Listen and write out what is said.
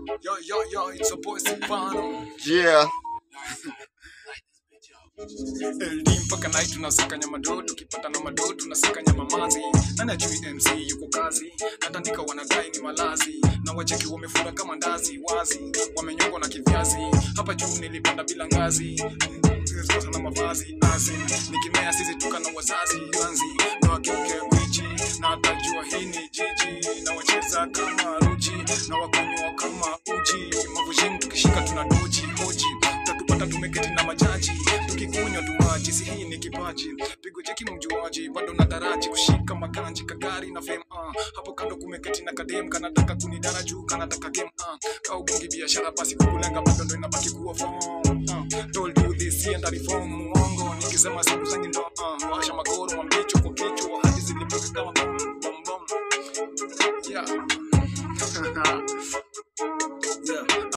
Yo, yo, yo, it's a boy Silvano. Yeah. LD mpaka night tunasaka nyama do, tukipata na mado tunasaka nyama mazi. Nani ajui MC yuko kazi, natandika wanadai ni malazi, na wacheki wamefura kama ndazi wazi, wamenyongwa na kiviazi. Hapa juu nilipanda bila ngazi, sasa na mavazi azi, nikimea sisi tuka na wazazi anzi, na wakeuke kwichi, na atajua hii ni jiji, na wacheza kama ruji, na wakunywa kama uji, mavujini tukishika tuna doji hoji, utatupata tumeketi na majaji tukikunywa tu maji, si hii ni kipaji, pigo jeki mjuaji, bado na daraji kushika maganji kagari na fame uh. Hapo kando kumeketi na kadem kanataka kunidana juu kanataka game uh. Kaugungi biashara basi kukulenga bado ndo inabaki kuwa form uh. Told you this and reform muongo nikisema siku zangi ndo uh. Washa magoro mambicho kwa kichwa hadi zilipuka kama bom bom bom yeah. yeah.